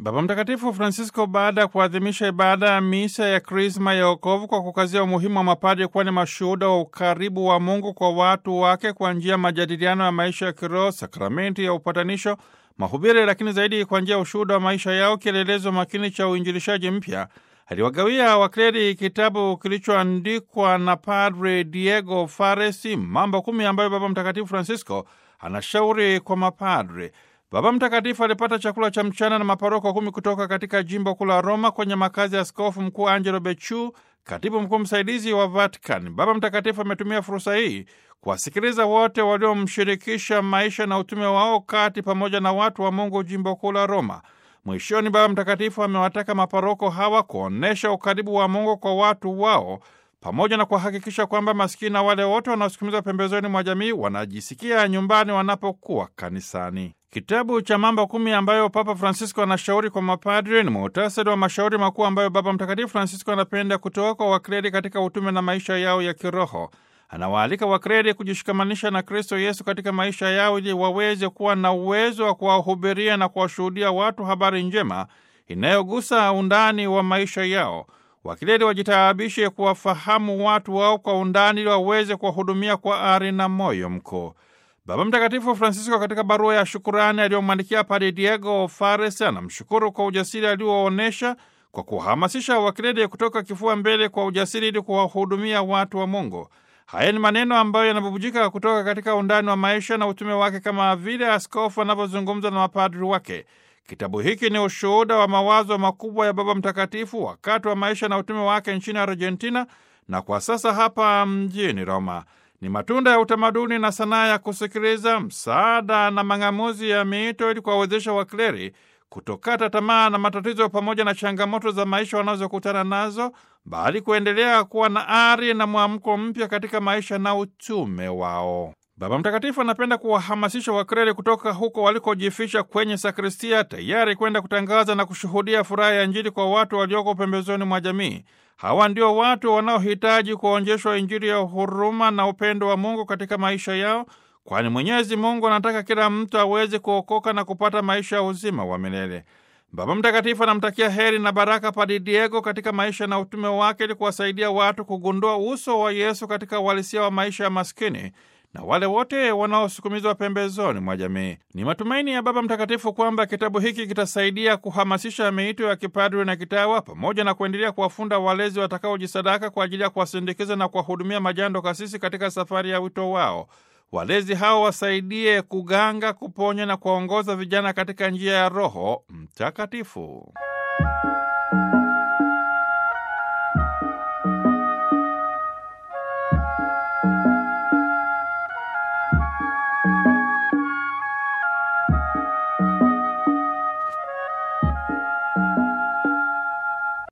Baba Mtakatifu Francisco, baada ya kuadhimisha ibada ya misa ya Krisma ya wokovu kwa kukazia umuhimu wa mapadri kuwa ni mashuhuda wa ukaribu wa Mungu kwa watu wake kwa njia ya majadiliano ya maisha ya kiroho, sakramenti ya upatanisho, mahubiri, lakini zaidi kwa njia ya ushuhuda wa maisha yao, kielelezo makini cha uinjilishaji mpya, aliwagawia wakleri kitabu kilichoandikwa na Padre Diego Faresi, mambo kumi ambayo Baba Mtakatifu Francisco anashauri kwa mapadre. Baba Mtakatifu alipata chakula cha mchana na maparoko kumi kutoka katika jimbo kuu la Roma kwenye makazi ya askofu mkuu Angelo Becciu, katibu mkuu msaidizi wa Vatican. Baba Mtakatifu ametumia fursa hii kuwasikiliza wote waliomshirikisha maisha na utume wao kati pamoja na watu wa Mungu jimbo kuu la Roma. Mwishoni, Baba Mtakatifu amewataka maparoko hawa kuonyesha ukaribu wa Mungu kwa watu wao pamoja na kuhakikisha kwamba maskini na wale wote wanaosukumizwa pembezoni mwa jamii wanajisikia nyumbani wanapokuwa kanisani. Kitabu cha mambo kumi ambayo Papa Francisco anashauri kwa mapadri ni muhtasari wa mashauri makuu ambayo Baba Mtakatifu Francisco anapenda kutoka kwa wakredi katika utume na maisha yao ya kiroho. Anawaalika wakredi kujishikamanisha na Kristo Yesu katika maisha yao ili waweze kuwa na uwezo wa kuwahubiria na kuwashuhudia watu habari njema inayogusa undani wa maisha yao. Wakileli wajitaabishe kuwafahamu watu wao kwa undani ili waweze kuwahudumia kwa ari na moyo mkuu. Baba Mtakatifu Francisco katika barua ya shukurani aliyomwandikia Padre Diego Fares anamshukuru kwa ujasiri alioonyesha kwa kuhamasisha wakileli kutoka kifua mbele kwa ujasiri ili kuwahudumia watu wa Mungu. Haya ni maneno ambayo yanabubujika kutoka katika undani wa maisha na utume wake kama vile askofu anavyozungumza na mapadri wake. Kitabu hiki ni ushuhuda wa mawazo makubwa ya Baba Mtakatifu wakati wa maisha na utume wake nchini Argentina na kwa sasa hapa mjini Roma. Ni matunda ya utamaduni na sanaa ya kusikiliza, msaada na mang'amuzi ya miito ili kuwawezesha wakleri kutokata tamaa na matatizo pamoja na changamoto za maisha wanazokutana nazo, bali kuendelea kuwa na ari na mwamko mpya katika maisha na utume wao. Baba Mtakatifu anapenda kuwahamasisha wakreli kutoka huko walikojificha kwenye sakristia, tayari kwenda kutangaza na kushuhudia furaha ya Injili kwa watu walioko pembezoni mwa jamii. Hawa ndio watu wanaohitaji kuonjeshwa Injili ya huruma na upendo wa Mungu katika maisha yao, kwani Mwenyezi Mungu anataka kila mtu aweze kuokoka na kupata maisha ya uzima wa milele. Baba Mtakatifu anamtakia heri na baraka Padre Diego katika maisha na utume wake ili kuwasaidia watu kugundua uso wa Yesu katika uhalisia wa maisha ya maskini na wale wote wanaosukumizwa pembezoni mwa jamii. Ni matumaini ya Baba Mtakatifu kwamba kitabu hiki kitasaidia kuhamasisha miito ya kipadri na kitawa pamoja na kuendelea kuwafunda walezi watakaojisadaka kwa ajili ya kuwasindikiza na kuwahudumia majando kasisi katika safari ya wito wao. Walezi hao wasaidie kuganga, kuponya na kuwaongoza vijana katika njia ya Roho Mtakatifu.